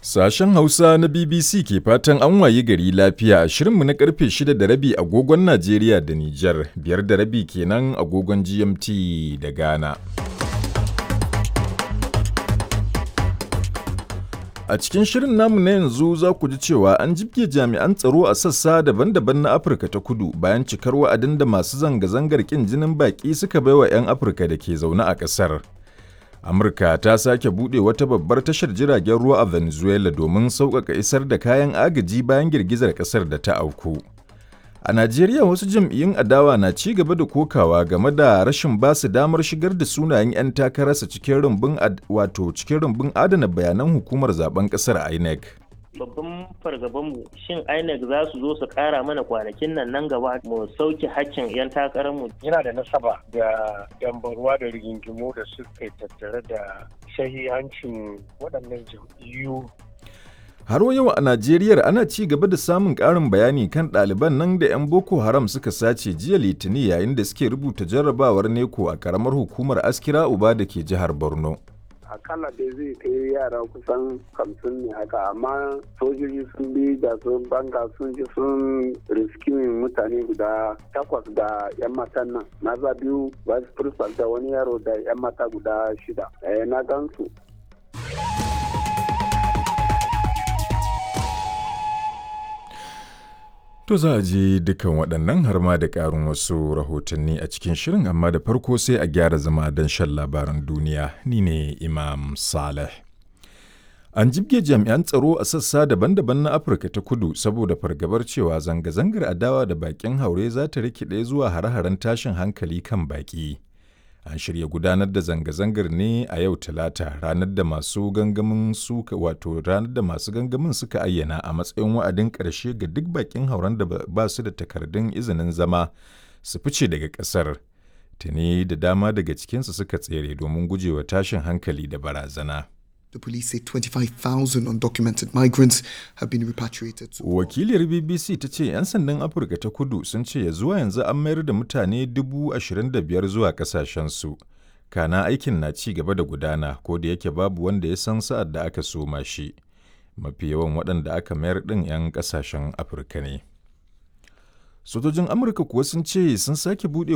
Sashen Hausa na BBC ke fatan an wayi gari lafiya a shirinmu na karfe 6 da rabi agogon Najeriya da Nijar, biyar da rabi kenan agogon GMT da Ghana. A cikin shirin namu na yanzu za ku ji cewa an jibge jami'an tsaro a sassa daban-daban na Afirka ta kudu bayan cikar wa'adin da masu zanga-zangar ƙin jinin baƙi suka baiwa 'yan Afirka da ke zaune a ƙasar. Amurka ta sake buɗe wata babbar tashar jiragen ruwa a Venezuela domin sauƙaƙa isar da kayan agaji bayan girgizar ƙasar da ta auku. A Najeriya wasu jam'iyyun adawa na ci gaba da kokawa game da rashin ba su damar shigar da sunayen 'yan takararsa cikin rumbun wato cikin rumbun adana bayanan hukumar zaben ƙasar INEC. babban fargabanmu shin INEC za su zo su kara mana kwanakin nan nan gaba mu sauke hakkin 'yan takararmu. Yana da nasaba da dambarwa da rigingimu da suka tattare da shahihancin waɗannan jam'iyyu. Har yau a Najeriya ana ci gaba da samun ƙarin bayani kan ɗaliban nan da 'yan Boko Haram suka sace jiya Litinin yayin da suke rubuta jarrabawar neko a ƙaramar hukumar Askira Uba da ke jihar Borno. akalla dai zai kai yara kusan hamsin ne haka amma sojoji sun bi da sun banga sun ji sun riskimin mutane guda takwas da yan matan nan maza biyu vice principal da wani yaro da yan mata guda shida eh, na gansu To za a je dukan waɗannan har ma da ƙarin wasu rahotanni a cikin shirin amma da farko sai a gyara zama don shan labaran duniya ni ne Imam Saleh. An jibge jami'an tsaro a sassa daban-daban na Afirka ta kudu saboda fargabar cewa zanga-zangar adawa da baƙin haure za ta rikide zuwa hare-haren tashin hankali kan baƙi. An shirya gudanar da zanga-zangar ne a yau Talata ranar da masu gangamin suka wato ranar da masu gangamin suka ayyana a matsayin wa'adin ƙarshe ga duk bakin hauren da ba su da takardun izinin zama su fice daga ƙasar. Tuni da dama daga cikinsu suka tsere domin gujewa tashin hankali da barazana. The police say 25,000 undocumented migrants have been repatriated. To Wakiliyar BBC ta ce 'yan sandan Afirka ta kudu sun ce ya zuwa yanzu an mayar da mutane 25,000 zuwa kasashensu. Kana aikin na ci gaba da gudana ko da yake babu wanda ya san sa'ad da aka soma shi. Mafi yawan waɗanda aka mayar ɗin 'yan ƙasashen Afirka ne. Sojojin Amurka kuwa sun ce sun sake buɗe